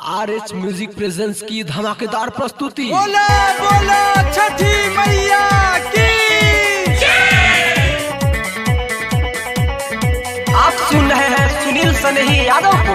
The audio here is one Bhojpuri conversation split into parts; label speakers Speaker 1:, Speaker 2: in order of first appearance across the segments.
Speaker 1: आर एच म्यूजिक प्रेजेंस की धमाकेदार प्रस्तुति
Speaker 2: बोला बोला छठी मैया की
Speaker 1: आप सुन रहे हैं सुनील सनेही यादव को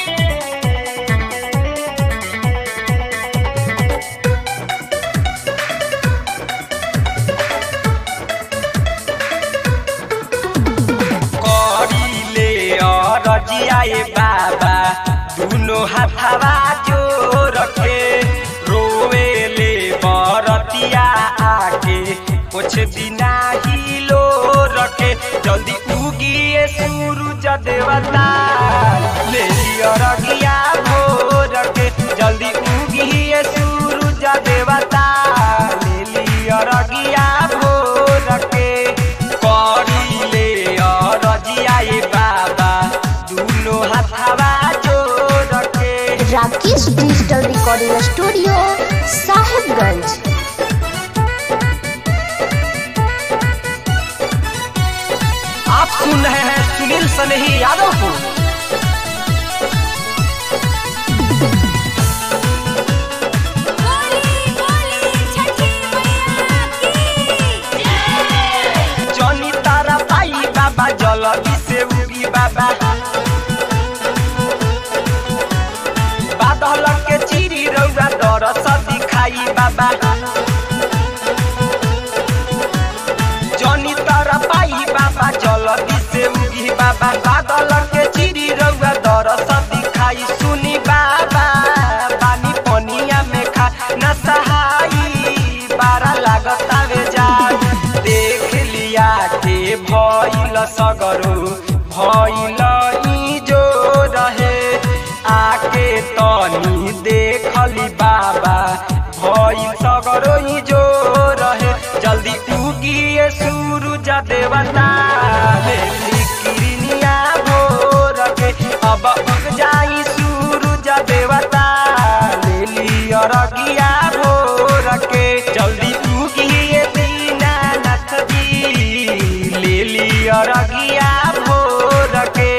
Speaker 2: करीले रजियाए बाबा दुनो हाथवा जोर के रोवेले बरतिया आके कुछ दिना हिलो रखे जल्दी उगिए सूरज देवता ले लियो रगिया भोर के जल्दी उगिए सूरज देवता ले लियो रगिया भोर के करीले रजियाए बाबा दुनो हाथवा जोर के
Speaker 3: Rakesh digital recording studio Sahibganj
Speaker 1: आप सुन रहे हैं सुनील सनेही यादव को
Speaker 2: जनी तारा पाई बाबा जलदी से उगी बाबा बादल के चिरी रौआ दरस दिखाई बाबा जनी तारा पाई बाबा जलदी से उगी बाबा बादल के चिरी रौआ दरस दिखाई सुनी बाबा पानी पनिया में खा न सहाई बारा लागता वे जा देख लिया के भइल सगरो भइल ई जो रहे आके तनी देखली बाबा भइल सगरो ई जो रहे जल्दी उगिए सूरज देवता ले किरनिया भोर के अब उग जाई सूरज देवता ले लियो रगिया भोर के जल्दी उगिए दीनानाथ जी ले लियो रगिया भोर के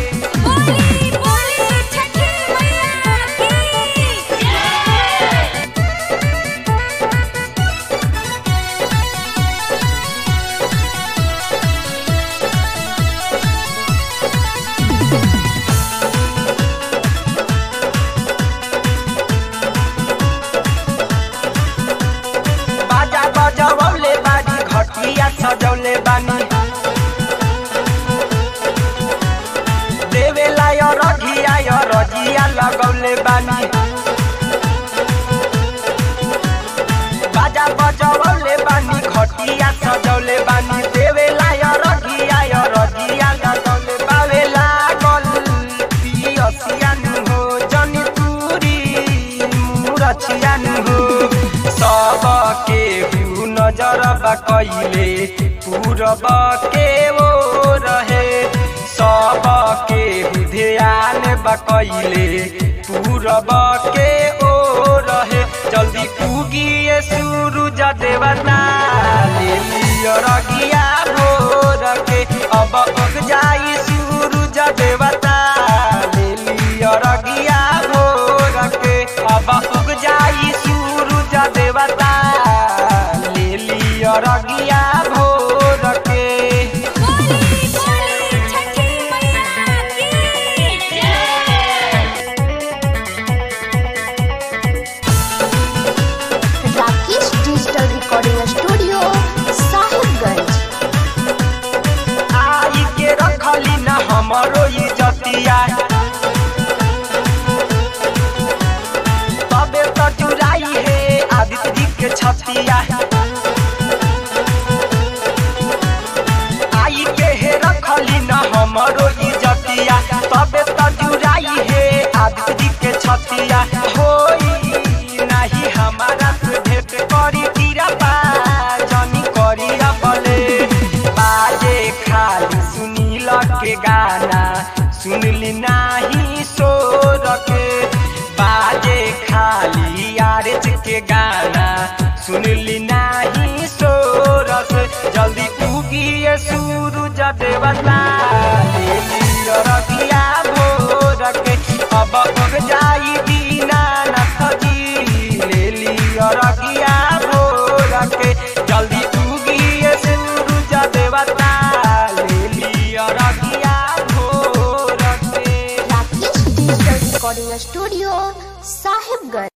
Speaker 2: बाजा बजवले बानी घटिया सजौले बानी देवेला य रघिया य रजिया लगौले बानी बाजा बजवले बानी घटिया सजौले बानी देवेला य रघिया य रजिया लगौले बावे लागल पियसियान हो जनी तुरी मुरछियान हो सबके हु नजर बकैले पूरब के वो रहे सबके हु ध्यान बकैले पूरब के ओ रहे जल्दी उगिए सूरज देवता ले लियो रगिया भोर के अब उग जाई सूरज देवता ले लियो रगिया भोर के अब उग जाई सूरज देवता ले लियो रगिया भोर के
Speaker 3: Rakesh digital recording studio Sahibganj
Speaker 2: आई के रखली न हमरो इज्जतिया तबे तो चुराई है आदित्य जी के छतिया आई के हे रखली न हमरो इज्जतिया तबे तो चुराई है आदित्य जी के छतिया होई नाही हमारा से भेंट करी तीरा जनी करी बले बाजे खाली सुनील के गाना सुनली नाही सो रखे बाजे खाली आरज के गाना सुनली नाही सो रस जल्दी उगिए सूरज देवता ले लियो रगिया भोर के अब उग जाई दिन रोवता ले लिया रगिया भोर से
Speaker 3: Rakesh digital recording studio Sahibganj